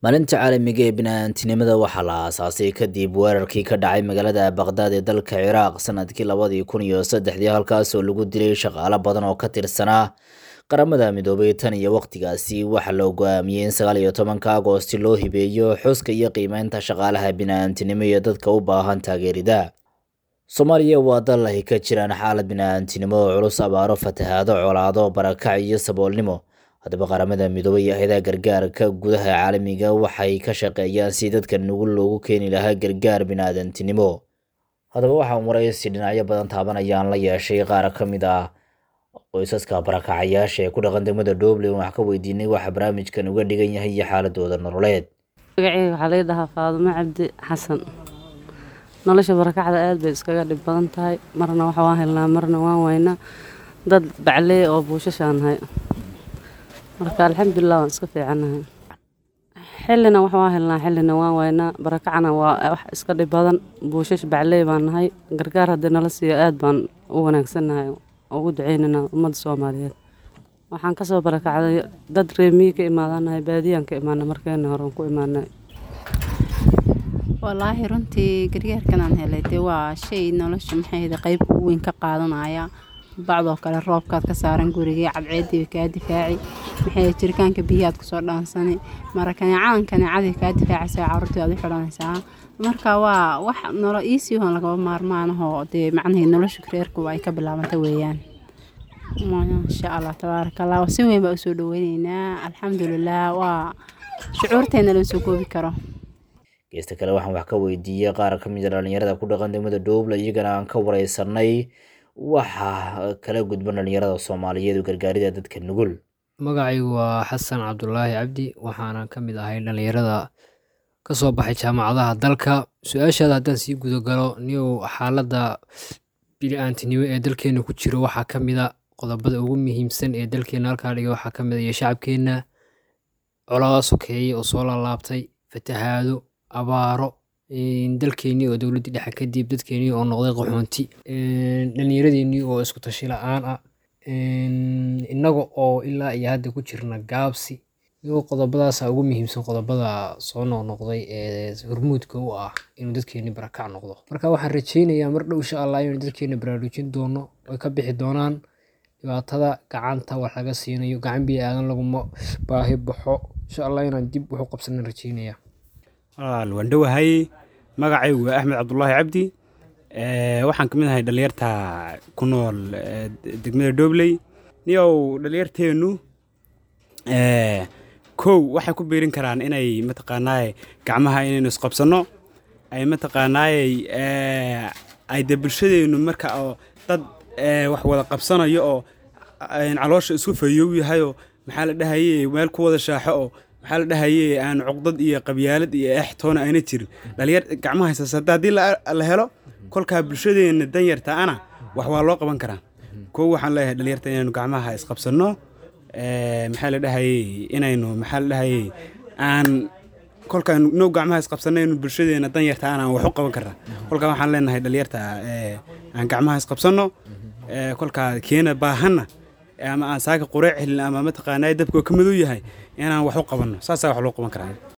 maalinta caalamiga ee bini'aadantinimada waxaa la aasaasay kadib weerarkii ka dhacay magaalada baqdaad ee dalka ciraaq sanadkii labadii kun iyo saddexdii halkaas oo lagu dilay shaqaalo badan oo ka tirsanaa qaramada midoobay tan iyo waqtigaasi waxaa la go'aamiyey in sagaal iyo tobanka agoosti loo hibeeyo xuska iyo qiimeynta shaqaalaha bini'aadantinimo iyo dadka u baahan taageerida soomaaliya waa dal ay ka jiraan xaalad bini'aadantinimo oo culus abaaro fatahaado colaado barakac iyo saboolnimo haddaba qaramada midoobay iyo hay-adaha gargaarka gudaha caalamiga waxay ka shaqeeyaan si dadka nugul loogu keeni lahaa gargaar bini'aadantinimo haddaba waxaan waraysi dhinacyo badan taabanayaan la yeeshay qaar ka mid ah qoysaska barakacayaasha ee ku dhaqan degmada dhoble wax ka weydiinay waxa barnaamijkan uga dhigan yahay iyo xaaladooda nololeed magaceyga waxaa laga dhahaa faadumo cabdi xasan nolosha barakacda aad bay iskaga dhib badan tahay marna waxa waan helnaa marna waan waynaa dad baclee oo buushashaan nahay marka alxamdulilah waan iska fiicanahay xillina wax waan helnaa xillina waan waynaa barakacna waa wax iska dhib badan buushash baclee baan nahay gargaar haddii nala siiyo aad baan u wanaagsannahay ugu duceynana ummadda soomaaliyeed waxaan kasoo barakacday dad reemiyi ka imaadanahay baadiyaan ka imaana markeena horean ku imaanay walaahi runtii gargaarkan aan helay dee waa shay nolosha maxayda qeyb ugu weyn ka qaadanaya bacdoo kale roobkaad ka saaran gurigii cadceediiba kaa difaaci maxay jiritaanka biyahaad kusoo dhaansani mara kaneecadan kaneecadii kaa difaacaysa caruurtii aad u xidhanaysaa marka waa wax nolo iisii hoon lagaba maarmaanahoo dee macnahii nolosha reerku ay ka bilaabanta weeyaan maasha allah tabaaraka allah si weyn baa usoo dhaweyneynaa alxamdulilah waa shucuurteena loo soo koobi karo geesta kale waxaan wax ka weydiiyey qaar ka mid a dhalinyarada ku dhaqan degmada dhoble iyagana aan ka wareysanay waxa kala gudban dhalinyarada soomaaliyeed oo gargaarida dadka nugul magacaygu waa xasan cabdulaahi cabdi waxaana ka mid ahay dhalinyarada ka soo baxay jaamacadaha dalka su-aashaada haddaan sii gudagalo niyow xaaladda bini-aantinimo ee dalkeena ku jiro waxaa ka mid a qodobada ugu muhiimsan ee dalkeena halkaa dhiga waxaa ka mid a iyo shacabkeenna colada sokeeye oo soo laalaabtay fatahaado abaaro dalkeenii oo dowladdii dhexe kadib dadkeenii oo noqday qaxoonti dhallinyaradeenii oo isku tashi la-aan ah innaga oo ilaa iyo hadda ku jirna gaabsi iyagoo qodobadaasa ugu muhiimsan qodobada soo noqnoqday ee hormuudka u ah inuu dadkeeni barakac noqdo marka waxaan rajeynayaa mar dhow insha allah inaynu dadkeena baraarujin doono ay ka bixi doonaan dhibaatada gacanta wax laga siinayo gacan biyo aadan laguma baahi baxo insha allah inaan dib waxu qabsanan rajeynaya walaal waan dhowahay magacaygu waa axmed cabdulaahi cabdi waxaan ka mid ahay dhalinyarta ku nool degmada dhobley niyow dhalinyarteennu kow waxay ku biirin karaan inay mataqaanaaye gacmaha inaynu isqabsanno ay mataqaanaaye ay de bulshadeennu marka oo dad wax wada qabsanayo oo caloosha isku fayow yahayoo maxaa la dhahaye meel ku wada shaaxo oo maxaa la dhahaye aan cuqdad iyo qabyaalad iyo extoona ayna jirin dhalinyar gacmaha haysas hadda haddii la helo kolkaa bulshadeenna danyarta ana wax waa loo qaban karaa kow waxaan leeyahay dhalinyarta inaynu gacmaha isqabsanno maxaa la dhahaye inaynu maxaa la dhahaye aan kolkaan no gacmaha isqabsanaynu bulshadeena danyarta ana aan wax u qaban karnaa kolkaa waxaan leenahay dhalinyarta aan gacmaha isqabsanno kolkaa keena baahanna ama aan saaka qureec helin ama mataqaanaa dabka ka madow yahay inaan wax u qabanno saasaa wax loo qaban karaa